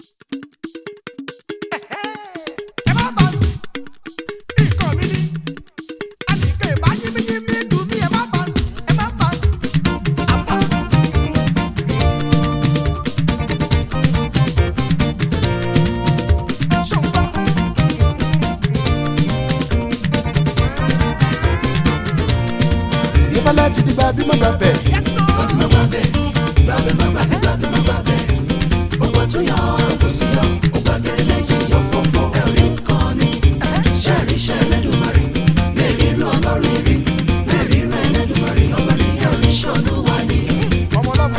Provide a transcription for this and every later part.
ẹ má bá mi nǹkan mi ni àníkè bá yínmíyínmí dùn mí ẹ má bá mi ẹ má bá mi. àpá. ṣùgbọ́n ìfẹ́lẹ́ ti di gbàbí má gbàbẹ̀. yẹ́sọ̀. má gbàbẹ̀ gbàbẹ̀ má gbàbẹ̀ gbàbẹ̀ má gbàbẹ̀. ọgbọ́n tún yọ kò sí yọ ọgbà gẹ́gẹ́ méjì yọ fọ́fọ́. ẹ̀rí nǹkan ni ṣẹ́ẹ̀rí ṣẹ́ẹ̀rẹ́ dùmarè mẹ́rin irú ọlọ́rin rí mẹ́rin irú ẹlẹ́dùmarè ọba ní ẹ̀rí ṣọ́nù wá ní. ọmọ ọlọ́mọ.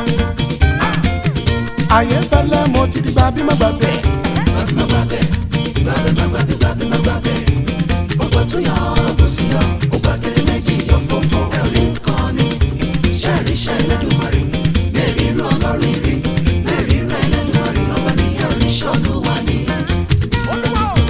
ayé fẹ́lẹ́ mo ti di gbàbí má gbàbẹ̀. gbàbẹ̀ má gbàbẹ̀ gbàbẹ̀ má gbàbẹ̀ gbàbẹ̀ má gbàbẹ̀. ọgbọ́n tún yọ kò sí yọ ọgbà gẹ́gẹ́ méjì yọ fọ́fọ́. ẹ̀rí nǹkan ni ṣẹ́ẹ̀rí ṣẹ́ẹ̀rẹ́ dùmarè mẹ́rin irú ọlọ́rin rí mẹ́rin irú ẹlẹ́dùmarè ọba ní ẹ̀rí ṣọ́nù wá ní. olúwa o.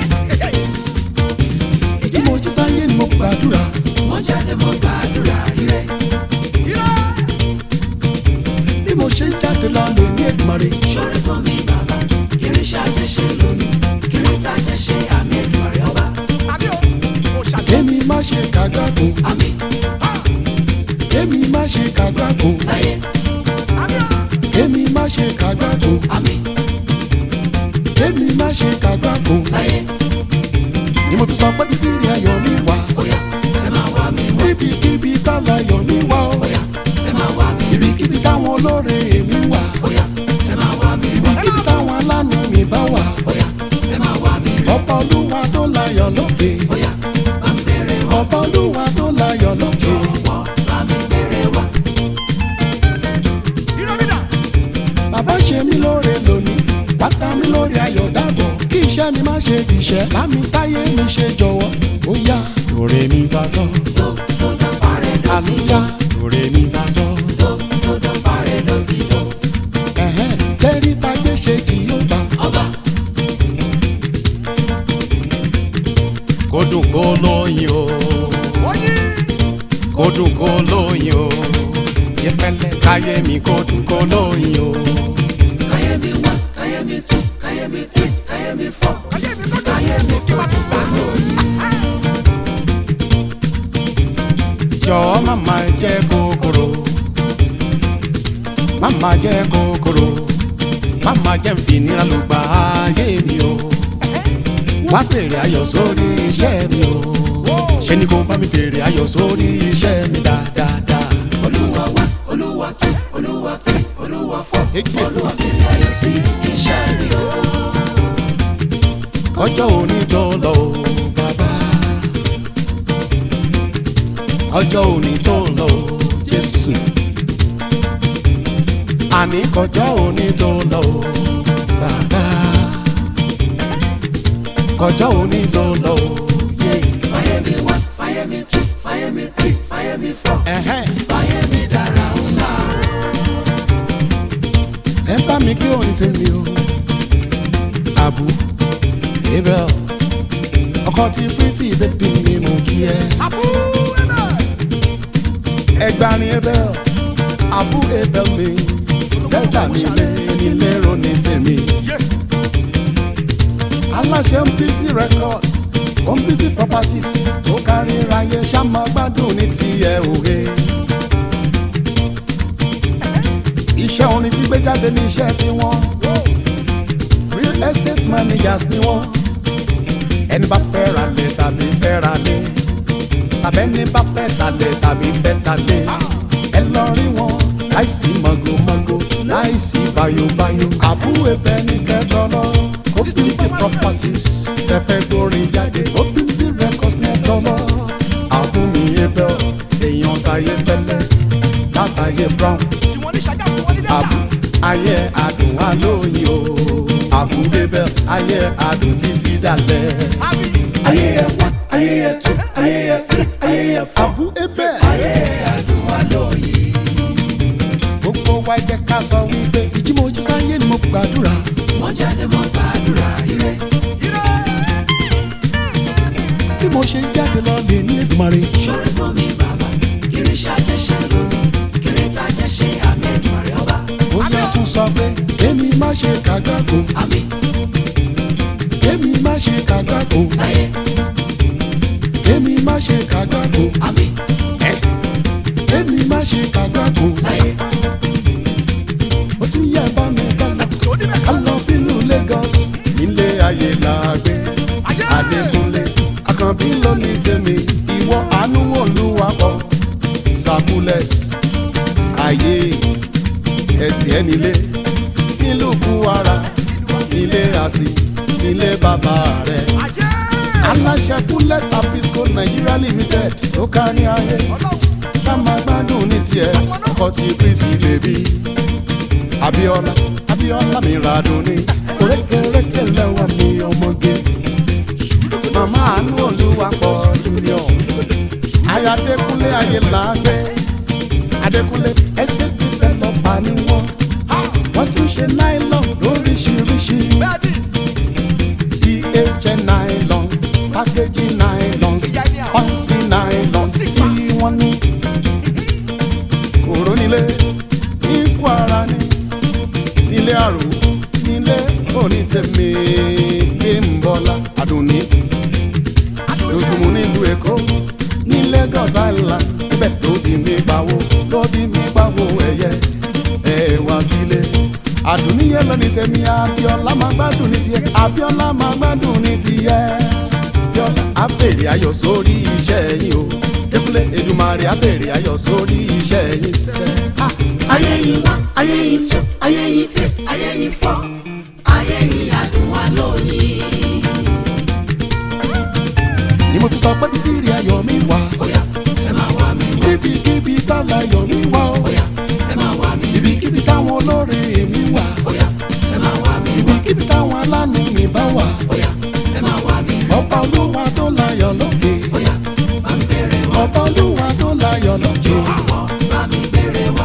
ìdí mo jí sáyé ni mo gbàdúrà. mo jáde mo gbàdúrà ire. ire. bí mo ṣe ń jáde lọ lè ní Èdùmàrè. ṣọrẹ fún mi bàbá kiri ṣáájẹ ṣe lónìí kiri tájẹ ṣe àmì Èdùmàrè ọba. àbí o. o ṣàdé. kémi má ṣe kàgbákò. àmì. kémi má ṣe kàgbákò. láyé. àbí o. kémi má ṣe kàgbákò. àmì. kémi má ṣe kàgbákò. láyé. ni mo fi sọ pé títí rí ayọ̀ mi wá. bóyá ẹ máa wá mi wá. níbikíbi táwọn ayọ̀ mi wá o. bóyá ẹ máa wá mi. ibikíbi táwọn olóore èmi wà. bóyá ẹ máa wá mi wá. ibikíbi táwọn alánú mi bá wà. bóyá ẹ máa wá mi rí. ọba olúwa tó láyọ̀ lókè. bóyá bá mi bèrè wá. ọba olúwa tó láyọ̀ lókè. jọ̀wọ́ bá mi bèrè wá. ire mi dà. bàbá ṣe mí lóore lónìí bàtà mi lórí ayọ̀ dàbọ̀ kí iṣẹ́ mi má ṣe dìṣẹ́ lámì táyé mi ṣe jọ̀wọ́ ó yá lóore mi bá sọ. àlùyá lóore mi bá sọ. ẹ̀hẹ́n tẹ́rí tajé ṣe kì yóò bá. kó dùn kó lóyin o oyin. kó dùn kó lóyin o yẹfẹlẹ káyé mi kó dùn kó lóyin o. káyé mi wá káyé mi tú káyé mi three káyé mi four káyé mi kọ́ dùn. káyé mi kó dùn kó lóyin. jọ̀ọ́ má máa jẹ́ kòkòrò má máa jẹ́ kòkòrò má máa jẹ́ nfinira ló gba ayé mi o wá fèrè ayọ̀ sórí iṣẹ́ mi o ṣé ni kò bá mi fèrè ayọ̀ sórí iṣẹ́ mi dáadáa. olúwa wá olúwa tú olúwa three olúwa four olúwa fèrè ayọ̀ sí iṣẹ́ mi o. ọjọ́ òní tó lọ o bàbá ọjọ́ òní tó lọ o jésù àní kọjọ́ òní tó lọ o bàbá kọjọ́ òní tó lọ o yé. fàyè mi wá fàyè mi tú fàyè mi three fàyè mi four fàyè mi dára ńlá o. ẹ bá mi kí orin tèmi o àbú abel ọkọ tí pretty baby mi mú kí ẹ. àbú ẹbẹ̀. ẹgbàrin abel àbú abel mi delta mi lé nílé ronú tèmi. yé. aláṣẹ MPC records MPC properties tó kárí ráyé ṣàmà gbádùn ní tiẹ̀ òye. iṣẹ́ orin gbígbé jáde ní iṣẹ́ tiwọn real estate managers ni wọ́n ẹni bá fẹ́ ra lẹ̀ tàbí fẹ́ ra lé tàbẹ́ni bá fẹ́ talẹ̀ tàbí fẹ́ talẹ̀ ẹ lọ rí wọn láìsí mọ̀gòmọ̀gò láìsí bayobayo àbúrò ẹbẹ ní kẹtọ lọ OPC properties tẹfẹ gbórin jáde OPC records nẹtọ lọ àbúmi ẹbẹ èèyàn táyé fẹlẹ látàyé brown tí wọ́n ní ṣájà tí wọ́n ní dẹ́ta. àbú ayé adùn alóyin o àbú bẹbẹ ayé adùn títí dalẹ̀ àbí. ayé ẹ wá ayé ẹ tú ayé ẹ fẹ ayé ẹ fọ. àbú ẹbẹ. ayé adùn alóyin. gbogbo wa jẹ́ ká sọ wípé ìjí mo jí sáyé ni mo gbàdúrà. mo jáde mo gbàdúrà ire. ire. bí mo ṣe ń jáde lọ lè ní Èdùmàrè. ṣorí fún mi bàbá kiri ṣàjẹ́ ṣe lónìí kiri tájẹ́ ṣe àmì Èdùmàrè ọba ó yẹ tún sọ pé kémi má ṣe kàgbákò. àmì ayé làgbé adékúnlé àkànbí lónìí tèmi ìwọ àánú olúwapọ̀ sabules ayé ẹsẹ̀ ẹnilé nílùú buhara nílé àsì nílé bàbá rẹ̀ aláṣẹ kúlẹ̀s àfisco nigeria limited tó kárí ayé ká máa gbádùn ní tiẹ̀ ọkọ̀ tí pretty baby abiola abiola mi radùn ní orékèrékè lẹ́wọ̀n mi ọmọge màmá àánú olúwapọ̀ junior ayọ̀dẹ́kúnlé ayé làágbé adékúnlé estate developer ni wọ́n wọ́n tún ṣe nylon lóríṣiríṣi DHL nylons packaging nylons fancy nylons tí wọ́n ní kòró nílé ní kwara ní nílé àrò nílé onítẹ̀mí gbẹ̀mbọ́lá àdùnní lóṣùmù nílùú èkó ní lagos island níbẹ̀ ló ti mí pawó ló ti mí pawó ẹ̀yẹ ẹ̀ wá sílé àdùnníyẹ lónìí tẹ̀mí abiola máa gbádùn ní tiẹ̀ abiola máa gbádùn ní tiẹ̀ abiola àfèrè ayọ̀ sórí iṣẹ́ yín o dẹ́kunlé edumare àfèrè ayọ̀ sórí iṣẹ́ yín sẹ́. ayé yìí wá ayé yìí tú ayé yìí fẹ́ ayé yìí fọ́ ayé yìí adùn wa lóyìn. ni mo fi sọ pé bíi tíìrì ayọ̀ mi wá bóyá ẹ máa wá mi wá níbikíbi tálà ayọ̀ mi wá o bóyá ẹ máa wá mi ibikíbi táwọn olóore mi wà bóyá ẹ máa wá mi ibikíbi táwọn aláàánú mi bá wà bóyá ẹ máa wá mi ọba olúwa tó láyọ̀ lókè bóyá bá mi bèrè wá ọba olúwa tó láyọ̀ lókè. àwọ̀ bá mi bèrè wá.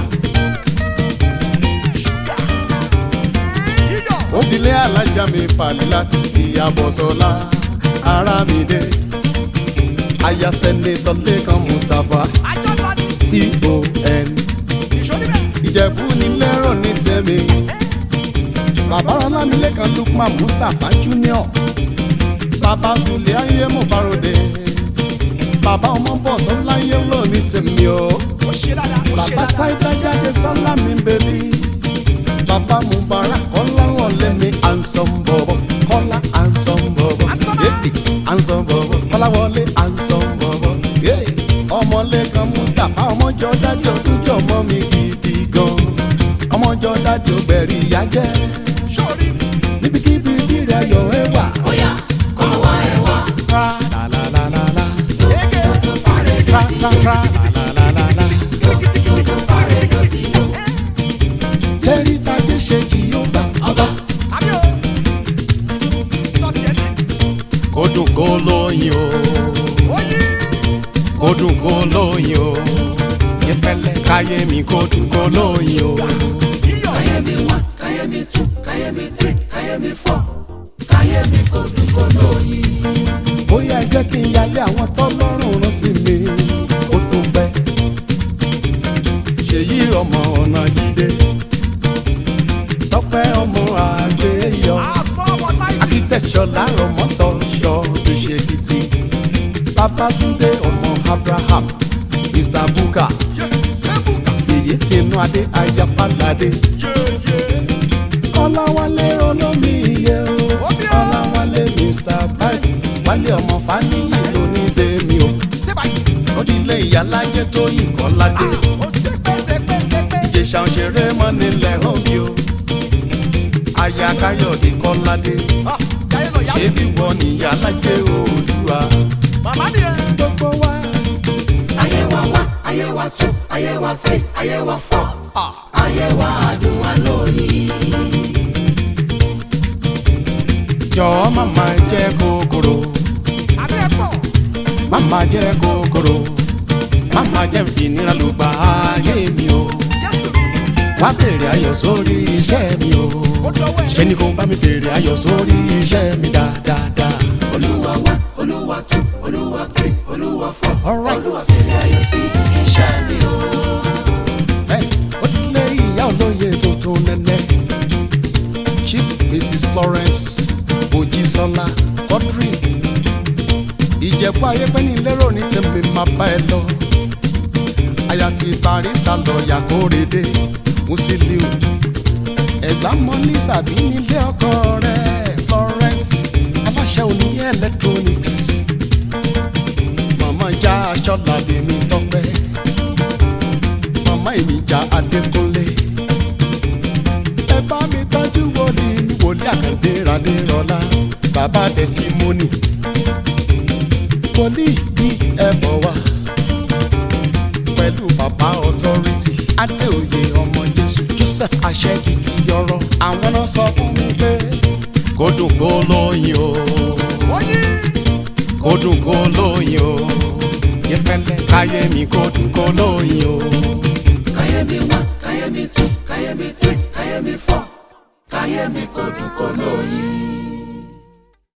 òdìlé alájà mi falẹ̀ láti ìyàbọ̀ sọ́lá ara mi dé aya sẹ́nẹ́tọ̀ lẹ́kan mustapha con ìjẹ̀bú ní lẹ́rọ̀ ní tẹ̀mí bàbá ọlámilẹ́kan lukman mustapha junior bàbá sulé ayé mo bárode bàbá ọmọ bọ̀ sọ́lá yẹ́ lọ ní tẹ̀mí o bàbá sáyidá jáde sọ́lá mi bèbí bàbá mubarak kọ́láwọ̀ lẹ́mi ansom bọ̀bọ̀ kọ́lá ansom bọ̀bọ̀ yéèdì ansom bọ̀bọ̀ kọ́láwọlé ansom bọ̀bọ̀ yéè ọmọlẹ́kan mustapha ọmọjọ dájú ọtúnjọ ọmọ mi gidi gan ọmọjọ dájú ọgbẹ̀rì ìyá jẹ́ níbikíbi tí rẹ̀ yọ ẹ wà. bóyá kọ́ wá ẹ wá tra la la la la la tra tra tra la la la la la. tẹ́rí tajé ṣe jìyọ́fà ọba kó dùn kó lóyin o kó dùn kó lóyin o ìfẹ́lẹ́ káyé mi kó dùn kó lóyin o. káyé mi wá káyé mi tú káyé mi tírì káyé mi fọ́ káyé mi kò dùn kò lóyìn. bóyá ẹ jẹ́ kí n yálé àwọn tọ́lọ́rùn rán sí mi kó tó pẹ́. ṣèyí ọmọ ọ̀nà jíde tọ́pẹ́ ọmọ àgbéyọ akitẹ̀ṣọ́lá ọmọtọ̀ ṣọ tó ṣe kìtì babatunde ọmọ abraham mr buka yèyé tinú adé ayáfáládé kọ́láwálé olómi iye o kọ́láwálé mr bike wálé ọmọ fáníyì lóní tèmi o òdìlé ìyálájẹ tó yìí kọ́ládé ìjẹsà òṣèré mọ́ nílẹ̀ òbí o aya káyọ̀dé kọ́ládé ṣé bí wọ́n níyàlájẹ òdùà gbogbo wa ayé wa wá ayé wa tú ayé wa tírì ayé wa fọ́ ayé wa adùn wa lóyìn. jọ̀ọ́ màmá jẹ́ kòkòrò màmá jẹ́ kòkòrò màmá jẹ́ fìnira ló gba ayé mi o wá fèrè ayọ̀ sórí iṣẹ́ mi o ṣé ni kò bá mi fèrè ayọ̀ sórí iṣẹ́ mi dáadáa. olúwa wá olúwa tú olúwa tírì olúwa fọ́ Alright. olúwa fèrè ayọ̀ sí iṣẹ́ mi o. Hey, ó ti lé ìyá olóye tuntun nẹ́nẹ́ chief mrs florence mojísọ́lá quadri ìjẹ̀bú ayépẹ́ ní lérò ní tèmi máa bá ẹ lọ aya ti barista lọ́ọ̀yà kórèdé musiliu ẹ̀gbá mọ́ ní sàbí nílé ọkọ rẹ̀ florence iṣẹ́ òní electronics màmá já aṣọ làbí mi tọpẹ́ màmá ìníjà adékúnlé ẹ bá mi tọ́jú wòlíì mi wòlíì àkàndé radérọlá bàbá tẹ̀símọ́nì wòlíì bí ẹ̀fọ́ wa pẹ̀lú bàbá authority adéoyè ọmọ jésù joseph aṣẹ́gigi yọrọ àwọn náà sọ fún mi pé kó dùn kó lóyin o kó dùn kó lóyin o yẹfẹlẹ káyé mi kó dùn kó lóyin o. Kayemi one, Kayemi two, Kayemi three, Kayemi four. Kayemi kò dùn kò lóyin